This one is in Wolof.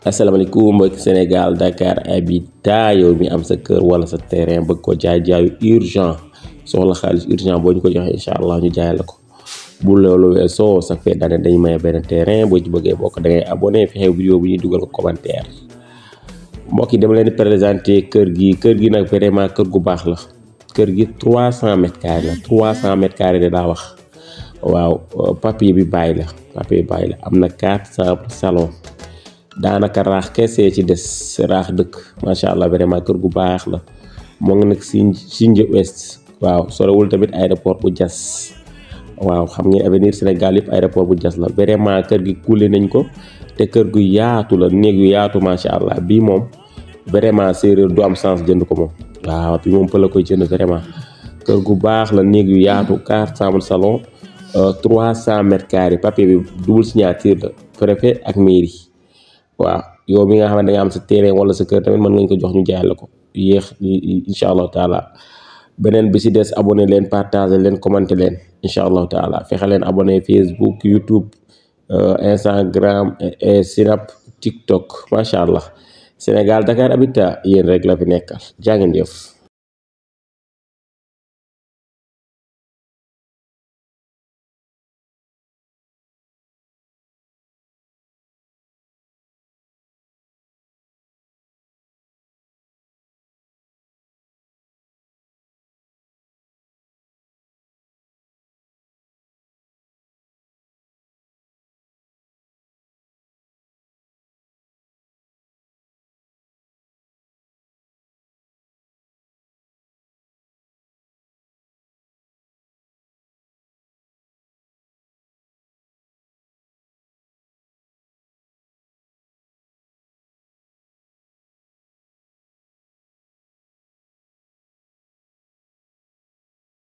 asalaamaaleykum mbokki Sénégal Dakar Habitat yow mi am sa kër wala sa terrain bëgg ko jaay jaayu urgent soxla xaalis urgent boo ñu ko joxee incha allah ñu jaay la ko bu loolu weesoo sa fee daane dañu maye benn terrain boo ci bëggee bokk da ngay abonné fexe vidéo bu ñuy dugal ko commentaire mbokk yi dama leen di présenté kër gi kër gi nag vraiment kër gu baax la kër gi 300 mètres carrés la 300 mètres carrés de daa wax waaw papier bi bàyyi la papier bi bàyyi la am na 400 salon daanaka raax kese ci des raax dëkk macha allah vraiment kër gu baax la moo ngi nag si Sindia Ouest waaw sorewul tamit aéroport bu jas waaw xam ngeen avenir Sénégal yëpp aéroport bu jas la vraiment kër gi kuule nañ ko te kër gu yaatu la néeg yu yaatu macha allah bii moom vraiment séeréer du am sens jënd ko moom waaw bi moom pël la koy jënd vraiment kër gu baax la néeg yu yaatu quatre chambres salon trois cent mètres carrés papier bi double signature la préfet ak mairie waaw yow mi nga xam ne da nga am sa terrain wala sa kër tamit mën ngañ ko jox ñu jaay la ko yéex incha allahu taala beneen bi si des abonné leen partager leen commenter leen incha allahu taala fexe leen abonné Facebook YouTube Instagram Snap TikTok macha allah Sénégal Dakar Habitat yéen rek la fi nekkal jaa ngeen jëf